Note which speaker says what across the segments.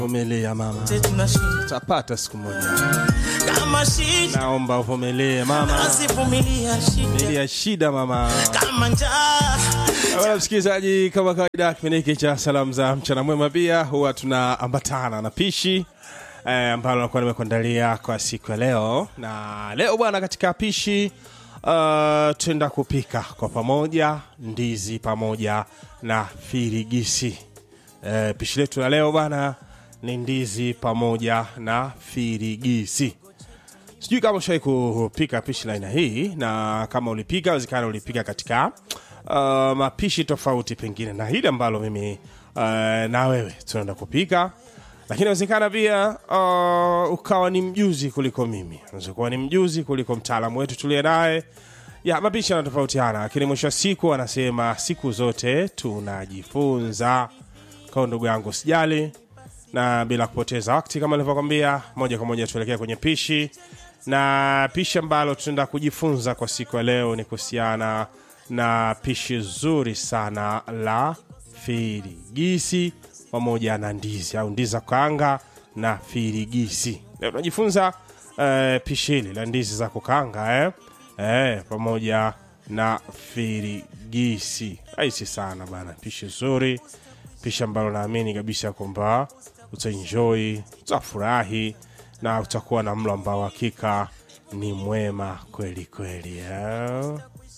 Speaker 1: Vumilia mama,
Speaker 2: tunashinda
Speaker 1: tapata siku moja.
Speaker 2: kama shida
Speaker 1: Naomba uvumilie mama,
Speaker 2: asivumilia shida
Speaker 1: vumilia shida mama.
Speaker 2: kama njaa
Speaker 1: Bwana msikilizaji, kama kawaida, kipindi hiki cha salamu za mchana mwema pia huwa tunaambatana na pishi eh, ambalo nakuwa nimekuandalia kwa siku ya leo. Na leo bwana, katika pishi uh, tuenda kupika kwa pamoja ndizi pamoja na firigisi. Eh, pishi letu la leo bwana ni ndizi pamoja na firigisi. Sijui kama ushawai kupika pishi la aina hii, na kama ulipika, wezekana ulipika katika uh, mapishi tofauti pengine na hili ambalo mimi uh, na wewe tunaenda kupika, lakini inawezekana pia uh, ukawa ni mjuzi kuliko mimi, unaweza kuwa ni mjuzi kuliko mtaalamu wetu tuliye naye. Ya mapishi yanatofautiana, lakini mwisho wa siku anasema siku zote tunajifunza. Kwa ndugu yangu, sijali na bila kupoteza wakati, kama nilivyokwambia, moja kwa moja tuelekea kwenye pishi, na pishi ambalo tunaenda kujifunza kwa siku ya leo ni kuhusiana na pishi zuri sana la firigisi pamoja na ndizi au ndizi za kukaanga na firigisi. Leo tunajifunza eh, pishi hili la ndizi za kukaanga eh, eh, pamoja na firigisi. Rahisi sana bana, pishi zuri pishi ambalo naamini kabisa kwamba utaenjoy, utafurahi na utakuwa na mlo ambao hakika ni mwema kweli kweli. eh.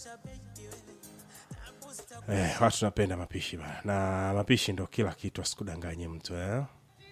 Speaker 1: Eh, watu napenda mapishi bana, na mapishi ndo kila kitu, asikudanganye mtu eh.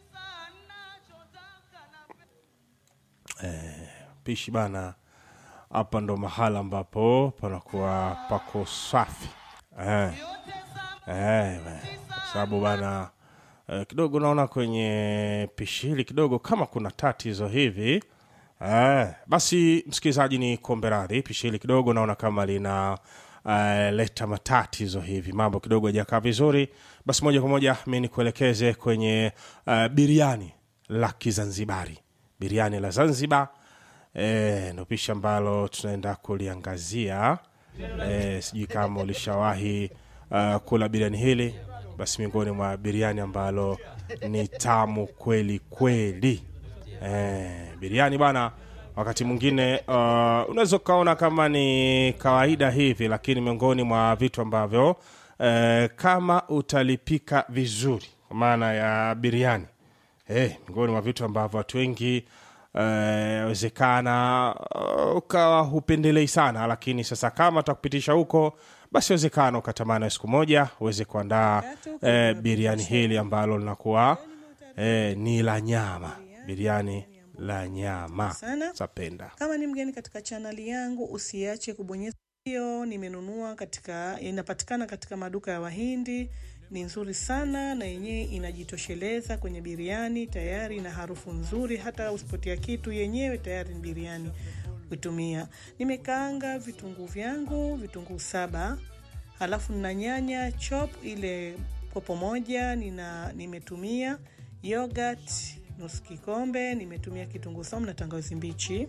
Speaker 1: Eh, pishi bana, hapa ndo mahala ambapo panakuwa pako safi eh. Eh, bana. kwa sababu bana eh, kidogo naona kwenye pishi hili kidogo kama kuna tatizo hivi eh, basi msikilizaji ni kombe radhi pishi hili kidogo naona kama lina eh, leta matatizo hivi mambo kidogo hajakaa vizuri basi moja kwa moja mi nikuelekeze kwenye eh, biriani la kizanzibari biriani la zanzibar eh, ndo pishi ambalo tunaenda kuliangazia eh, sijui kama ulishawahi uh, kula biriani hili basi miongoni mwa biriani ambalo ni tamu kweli kweli eh, biriani bana wakati mwingine uh, unaweza ukaona kama ni kawaida hivi lakini miongoni mwa vitu ambavyo eh, kama utalipika vizuri kwa maana ya biriani eh, miongoni mwa vitu ambavyo watu wengi eh, wezekana uh, ukawa hupendelei sana lakini sasa kama takupitisha huko basi wezekana ukatamana siku moja uweze kuandaa eh, biriani hili ambalo linakuwa eh, ni la nyama biriani la nyama
Speaker 3: Sana.
Speaker 1: zapenda
Speaker 3: Kama ni mgeni katika chaneli yangu, usiache kubonyeza hiyo. Nimenunua katika, inapatikana katika maduka ya Wahindi. Ni nzuri sana na yenyewe inajitosheleza kwenye biriani tayari, na harufu nzuri, hata usipotia kitu, yenyewe tayari ni biriani kutumia. Nimekaanga vitunguu vyangu, vitunguu saba, halafu nina nyanya chop ile kopo moja, nina nimetumia yogurt nusu kikombe, nimetumia kitunguu saumu na tangawizi mbichi.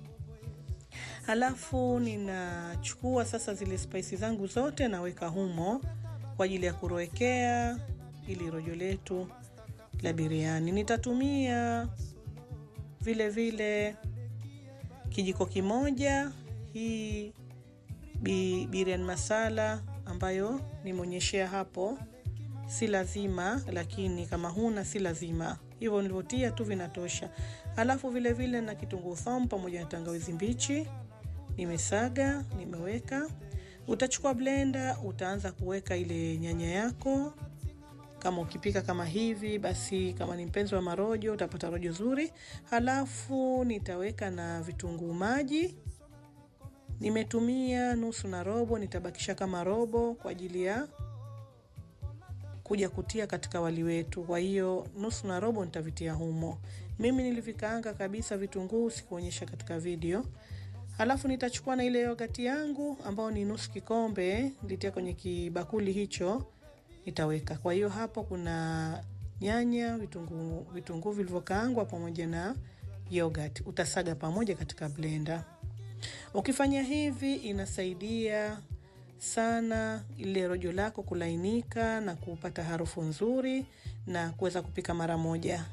Speaker 3: Halafu ninachukua sasa zile spice zangu zote naweka humo kwa ajili ya kurowekea ili rojo letu la biriani. Nitatumia vile vile kijiko kimoja hii bi, biriani masala ambayo nimeonyeshea hapo, si lazima, lakini kama huna si lazima, hivyo nilivyotia tu vinatosha. Alafu vile vile na kitunguu saumu pamoja na tangawizi mbichi nimesaga, nimeweka. Utachukua blender, utaanza kuweka ile nyanya yako kama ukipika kama hivi basi, kama ni mpenzi wa marojo utapata rojo zuri. Halafu nitaweka na vitunguu maji, nimetumia nusu na robo, nitabakisha kama robo kwa ajili ya kuja kutia katika wali wetu. Kwa hiyo nusu na robo nitavitia humo. Mimi nilivikaanga kabisa vitunguu, sikuonyesha katika video. Halafu nitachukua na ile yogati yangu ambayo ni nusu kikombe, nilitia kwenye kibakuli hicho nitaweka. Kwa hiyo hapo kuna nyanya, vitunguu vitunguu vilivyokaangwa pamoja na yogurt. Utasaga pamoja katika blender. Ukifanya hivi inasaidia sana ile rojo lako kulainika na kupata harufu nzuri na kuweza kupika mara moja.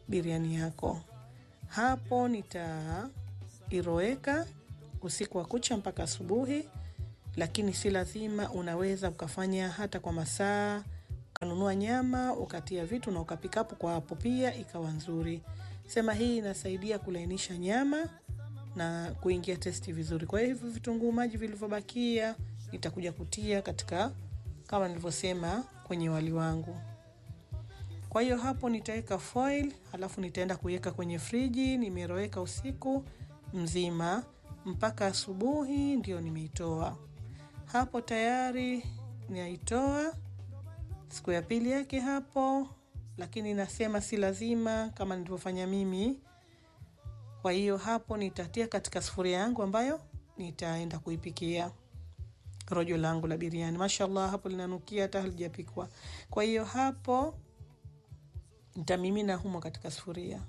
Speaker 3: biriani yako. Hapo nitairoweka usiku wa kucha mpaka asubuhi, lakini si lazima. Unaweza ukafanya hata kwa masaa, ukanunua nyama ukatia vitu na ukapika hapo kwa hapo, pia ikawa nzuri. Sema hii inasaidia kulainisha nyama na kuingia testi vizuri. Kwa hivyo vitunguu maji vilivyobakia nitakuja kutia katika kama nilivyosema kwenye wali wangu. Kwa hiyo hapo nitaweka foil, halafu nitaenda kuiweka kwenye friji. Nimeroweka usiku mzima mpaka asubuhi, ndio nimeitoa hapo. Tayari naitoa siku ya pili yake hapo, lakini nasema si lazima kama nilivyofanya mimi. Kwa hiyo hapo nitatia katika sufuria yangu ambayo nitaenda kuipikia rojo langu la biriani. Mashallah, hapo linanukia hata halijapikwa. Kwa hiyo hapo nitamimina humo katika sufuria.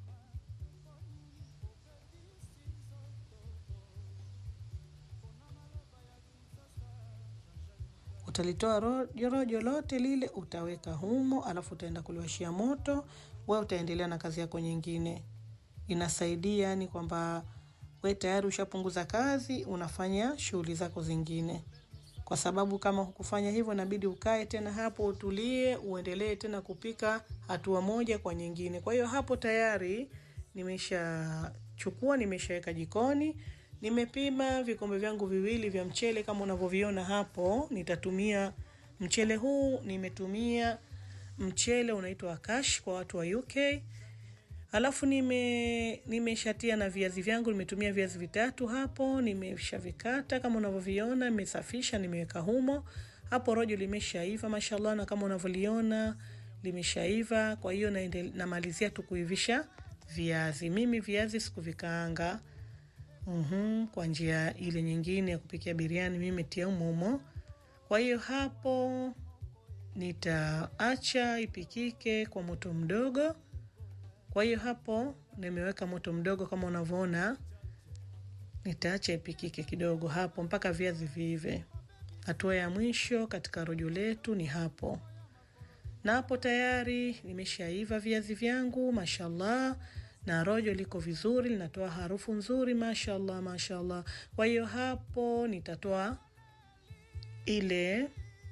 Speaker 3: Utalitoa rojo, rojo lote lile utaweka humo, alafu utaenda kuliwashia moto. We utaendelea na kazi yako nyingine. Inasaidia ni kwamba we tayari ushapunguza kazi, unafanya shughuli zako zingine, kwa sababu kama hukufanya hivyo, inabidi ukae tena hapo utulie, uendelee tena kupika hatua moja kwa nyingine. Kwa hiyo hapo tayari nimeshachukua, nimeshaweka jikoni, nimepima vikombe vyangu viwili vya mchele kama unavyoviona hapo. Nitatumia mchele huu, nimetumia mchele unaitwa Akash kwa watu wa UK. Alafu nime nimeshatia na viazi vyangu, nimetumia viazi vitatu hapo, nimeshavikata kama unavyoviona, nimesafisha, nimeweka humo hapo. Rojo limeshaiva mashallah, na kama unavyoliona limeshaiva. Kwa hiyo namalizia tu kuivisha viazi. Mimi viazi sikuvikaanga uhum, kwa njia ile nyingine ya kupikia biriani, mimi metia umomo. Kwa hiyo hapo nitaacha ipikike kwa moto mdogo. Kwa hiyo hapo nimeweka moto mdogo kama unavyoona, nitaacha ipikike kidogo hapo mpaka viazi viive. Hatua ya mwisho katika rojo letu ni hapo, na hapo tayari nimeshaiva viazi vyangu mashallah, na rojo liko vizuri, linatoa harufu nzuri mashallah, mashallah. Kwa hiyo hapo nitatoa ile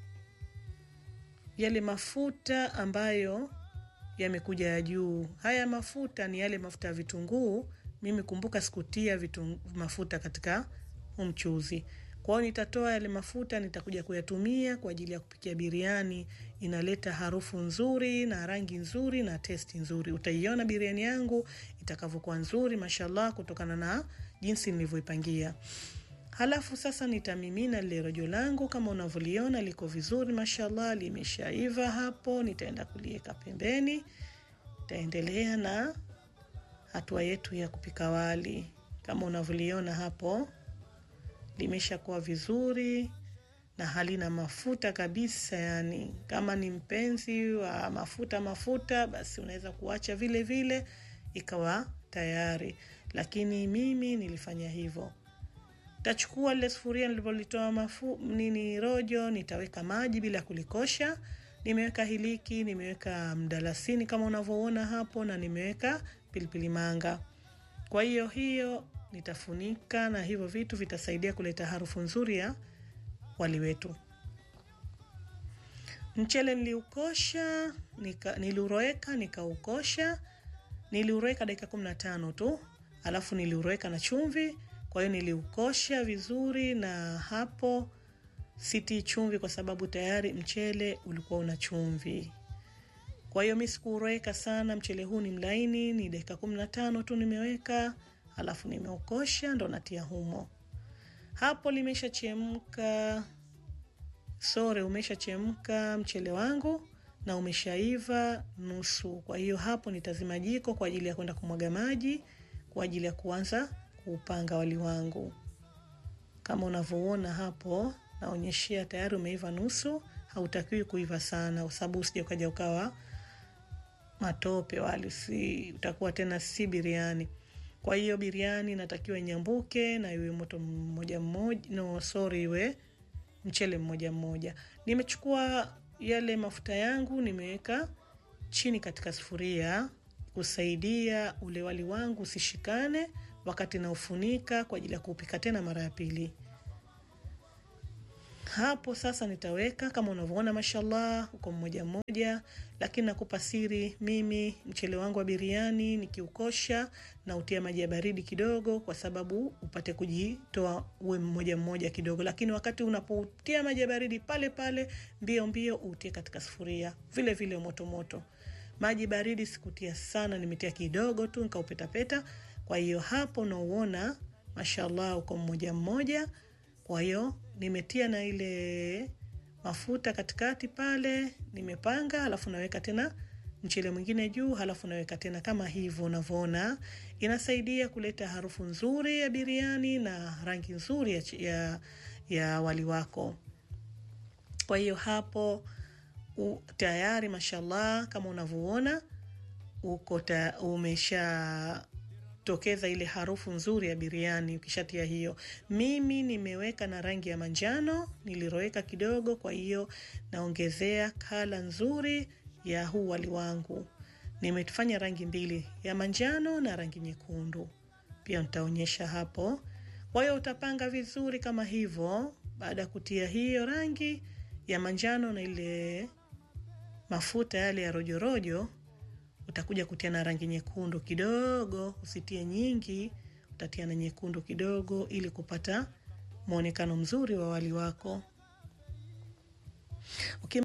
Speaker 3: yale mafuta ambayo yamekuja ya juu. Haya mafuta ni yale mafuta ya vitunguu. Mimi kumbuka sikutia vitu mafuta katika mchuzi, kwa hiyo nitatoa yale mafuta, nitakuja kuyatumia kwa ajili ya kupikia biriani. Inaleta harufu nzuri na rangi nzuri na testi nzuri. Utaiona biriani yangu itakavyokuwa nzuri mashallah, kutokana na jinsi nilivyoipangia. Halafu sasa nitamimina lile rojo langu kama unavyoliona liko vizuri mashallah, limeshaiva hapo. Nitaenda kuliweka pembeni, nitaendelea na hatua yetu ya kupika wali. Kama unavyoliona hapo, limeshakuwa vizuri na halina mafuta kabisa. Yani kama ni mpenzi wa mafuta mafuta, basi unaweza kuacha vile vile ikawa tayari, lakini mimi nilifanya hivyo. Tachukua lile sufuria nilipolitoa mafu nini rojo, nitaweka maji bila kulikosha. Nimeweka hiliki, nimeweka mdalasini kama unavyoona hapo, na nimeweka pilipili manga. Kwa hiyo hiyo nitafunika, na hivyo vitu vitasaidia kuleta harufu nzuri ya wali wetu. Mchele niliukosha, nika, niliuroweka nikaukosha, niliuroweka dakika kumi na tano tu, alafu niliuroweka na chumvi kwa hiyo niliukosha vizuri, na hapo sitii chumvi kwa sababu tayari mchele ulikuwa una chumvi. Kwa hiyo mi sikuuroweka sana, mchele huu ni mlaini, ni dakika kumi na tano tu nimeweka, alafu nimeukosha ndo natia humo. Hapo limeshachemka, sore, umeshachemka mchele wangu na umeshaiva nusu. Kwa hiyo hapo nitazima jiko kwa ajili ya kwenda kumwaga maji kwa ajili ya kuanza kuupanga wali wangu. Kama unavyoona hapo, naonyeshea tayari umeiva nusu. Hautakiwi kuiva sana, kwa sababu usije ukaja ukawa matope wali, si utakuwa tena si biriani. Kwa hiyo biriani inatakiwa inyambuke na iwe moto mmoja mmoja, no sorry, iwe mchele mmoja mmoja. Nimechukua yale mafuta yangu nimeweka chini katika sufuria kusaidia ule wali wangu usishikane wakati naufunika kwa ajili ya kuupika tena mara ya pili. Hapo sasa nitaweka kama unavyoona, mashallah, uko mmoja mmoja, lakini nakupa siri, mimi mchele wangu wa biriani nikiukosha na utia maji ya baridi kidogo, kwa sababu upate kujitoa uwe mmoja mmoja kidogo, lakini wakati unapotia maji ya baridi pale pale mbio mbio utie katika sufuria vile vile moto moto. Maji baridi sikutia sana, nimetia kidogo tu nikaupetapeta. Kwa hiyo hapo unauona, mashallah, uko mmoja mmoja kwa hiyo nimetia na ile mafuta katikati pale, nimepanga, halafu naweka tena mchele mwingine juu, halafu naweka tena kama hivyo unavyoona. Inasaidia kuleta harufu nzuri ya biriani na rangi nzuri ya, ya, ya wali wako. Kwa hiyo hapo u, tayari mashallah, kama unavyoona uko umesha tokeza ile harufu nzuri ya biriani. Ukishatia hiyo, mimi nimeweka na rangi ya manjano, niliroweka kidogo, kwa hiyo naongezea kala nzuri ya huu wali wangu. Nimefanya rangi mbili, ya manjano na rangi nyekundu, pia nitaonyesha hapo. Kwa hiyo utapanga vizuri kama hivyo. Baada ya kutia hiyo rangi ya manjano na ile mafuta yale ya rojorojo utakuja kutia na rangi nyekundu kidogo, usitie nyingi, utatia na nyekundu kidogo ili kupata mwonekano mzuri wa wali wako.